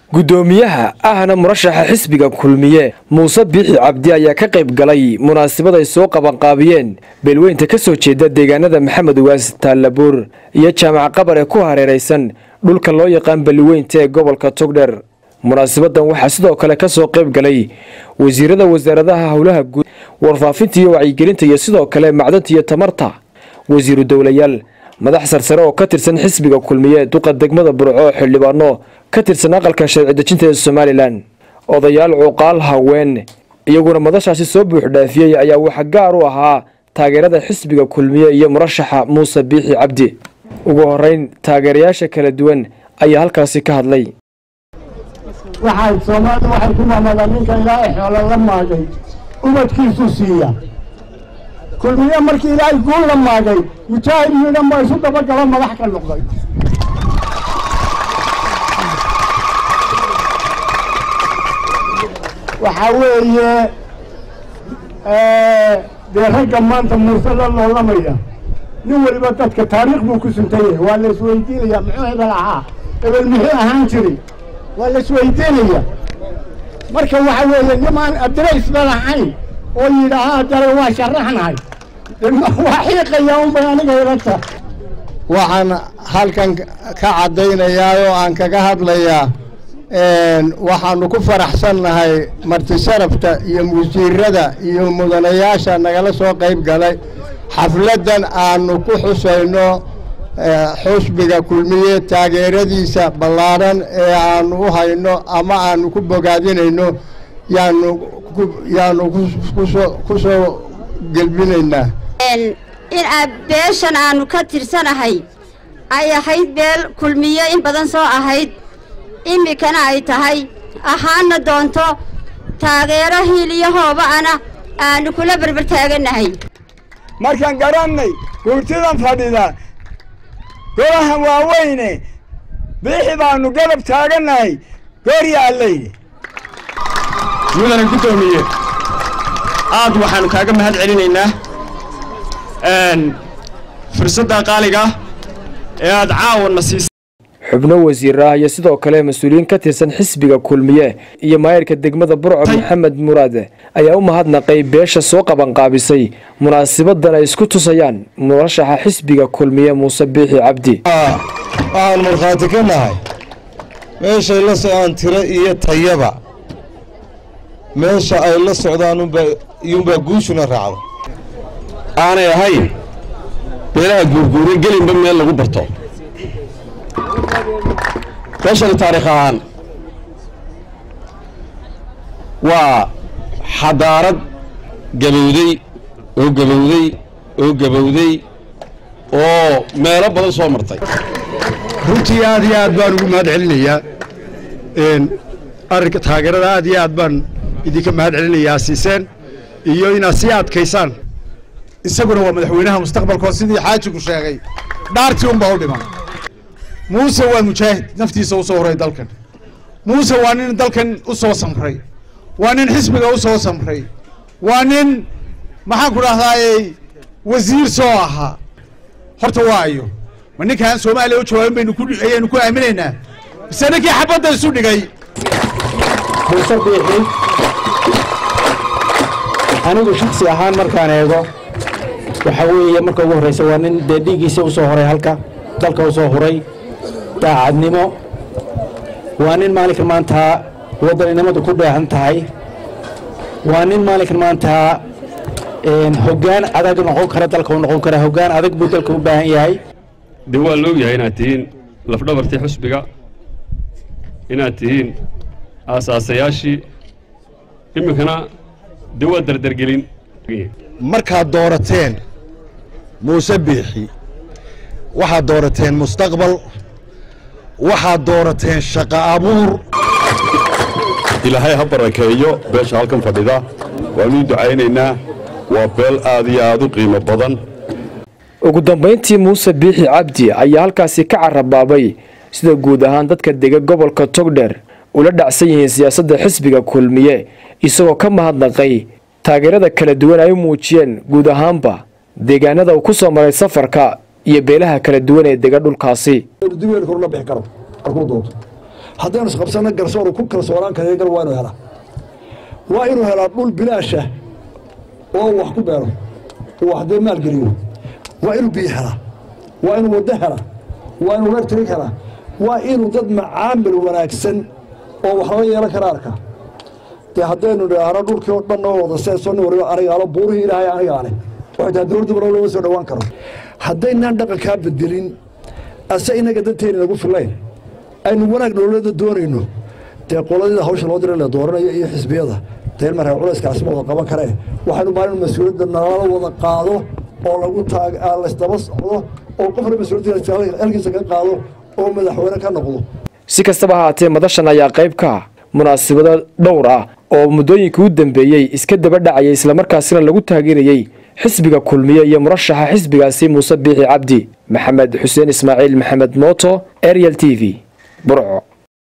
guddoomiyaha ahna murashaxa xisbiga kulmiye muuse biixi cabdi ayaa ka qayb galay munaasabad ay soo qabanqaabiyeen beelweynta ka soo jeeda deegaanada maxamed waas taallabuur iyo jaamac qabar ee ku hareeraysan dhulka loo yaqaan beliweynta ee gobolka togdher munaasabadan waxaa sidoo kale ka soo qayb galay wasiirada wasaaradaha howlaha guud warfaafinta iyo wacyigelinta iyo sidoo kale macdanta iyo tamarta wasiiru dowlayaal madax sarsare oo ka tirsan xisbiga kulmiye duqa degmada burco xildhibaano ka tirsan aqalka sharci dejinta ee somalilan odayaal cuqaal haween iyaguna madashaasi soo buuxdhaafiyey ayaa waxa gaar u ahaa taageerada xisbiga kulmiye iyo murashaxa muuse biixi cabdi ugu horeyn taageerayaasha kala duwan ayaa halkaasi ka hadlay waxay soomaalidu waxay ku mamadaan ninka ilaahay xoolo la maagay ubadkiisu siiya kulmiye markii ilaahay guul la maagay mujaahid yiidhan baa isu dabagalo madax ka noqday waxaa weeye dee ragga maanta muuse la loolamaya nin weliba dadka taariikh buu ku suntan yahay waa la isweydiinaya muxuu hebel ahaa hebel muxuu ahaan jiri waa la isweydiinaya marka waxa weeye nimaan adiraysba lahayn oo yidhaahaa dare waa sharaxnahay waa xiiqaya unbay aniga ilata waxaan halkan ka caddaynayaa oo aan kaga hadlayaa waxaanu ku faraxsannahay marti sharafta iyo wasiirada iyo mudanayaasha nagala soo qayb galay xafladdan aanu ku xusayno xusbiga kulmiye taageeradiisa ballaadhan ee aanu u hayno ama aanu ku bogaadinayno yaanu yaanu ku soo gelbinaynaa in beeshan aanu ka tirsanahay ay ahayd beel kulmiye in badan soo ahayd iminkana ay tahay ahaana doonto taageero hiil iyo hooba'ana aanu kula berber taagannahay markaan garannay guurtidan fadhida golahan waaweyne biixi baanu garab taagannahay gooryaalleyne mudana guddoomiye aad waxaannu kaaga mahad celinaynaa fursadda qaaliga ee aad caawana siisay xubno wasiir ah iyo sidoo kale mas-uuliyiin ka tirsan xisbiga kulmiye iyo maayirka degmada burco maxamed muraade ayaa u mahadnaqay beesha soo qabanqaabisay munaasabadan ay isku tusayaan murashaxa xisbiga kulmiye muuse biixi cabdi waxaan markhaati ka nahay meeshay la socdaan tiro iyo tayaba meesha ay la socdaan iyuunbaa guushuna raacda aanay ahayn beelaha guurguuray gelinba meel lagu barto meeshani taariikh ahaan waa xadaarad gabowday oo gabowday oo gabowday oo meelo badan soo martay runtii aad iyo aad baan ugu mahad celinayaa arrinka taageerada aad iyo aad baan idinka mahad celinayaa siiseen iyo inaad sii adkaysaan isaguna waa madaxweynaha mustaqbalkoo sidii xaajigu sheegay dhaartii unbaa u dhiman muuse waa mujaahid naftiisa u soo horay dalkan muuse waa nin dalkan u soo samray waa nin xisbiga u soo samray waa nin maxaan ku dhahdaayey wasiir soo ahaa horta waa ayo ma ninkaan soomaaliya u jawaabin baynu ku ayaynu ku aaminaynaa mise ninkii xabadda isu dhigay muuse biixi anigu shaksi ahaan markaan eego waxaa weeye marka ugu horreysa waa nin dee dhiiggiisa u soo horay halka dalka u soo huray daacadnimo waa nin maalinkan maanta waddaninimadu ku dheehan tahay waa nin maalinkan maanta hoggaan adag noqon kara dalka u noqon kara hoggaan adag buu dalka u baahan yahay de waa la ogyahay inaad tihiin lafdhabartii xusbiga inaad tihiin aasaasayaashii iminkana de waa dardargelin markaad doorateen muuse biixi waxaad doorateen mustaqbal waxaad doorateen shaqo abuur ilaahay ha barakeeyo beesha halkan fadhida waanuu ducaynaynaa waa beel aad iyo aad u qiimo badan ugu dambayntii muuse biixi cabdi ayaa halkaasi ka carabaabay sida guud ahaan dadka dega gobolka togdher ula dhacsan yihiin siyaasadda xisbiga kulmiye isagoo ka mahadnaqay taageerada kala duwan ay u muujiyeen guud ahaanba deegaanada uu ku soo maray safarka iyo beelaha kala duwan ee dega dhulkaasi haddaynu isqabsanno garsooru ku kalsoonaan kara gar waa inuu helaa waa inuu helaa dhul bilaasha oo wax ku beero uu wax dee maalgeliyo waa inuu biyo helaa waa inuu waddo helaa waa inuu electric helaa waa inuu dad macaamil wanaagsan oo wax laga yeelan kara arka dee haddaynu idhaahno dhulkii oo dhan oo wada seeso nin waliba anigaalo buurihii ilaahay anigaale waxay tahay dowladdu mar lama soo dhowaan karo haddaynaan dhaqankaa bedelin ase inaga danteena nagu filayn aynu wanaag dowladda doonayno dee qoladida hawsha loo dira la dooranayo iyo xisbiyada dee markaa culayskaasi ma wada qaban karee waxaynu maalin mas-uuliyadda nalala wada qaado oo lagu taag laysdaba socdo oo qofna mas-uuliyadda halkiisa ka qaado oo madaxweyne ka noqdo si kastaba haatee madashan ayaa qayb ka ah munaasabado dhowr ah oo muddooyinkii u dambeeyey iska daba dhacayay islamarkaasina lagu taageerayey xisbiga kulmiye iyo murashaxa xisbigaasi muuse biixi cabdi maxamed xuseen ismaaciil maxamed mooto ariel t v burco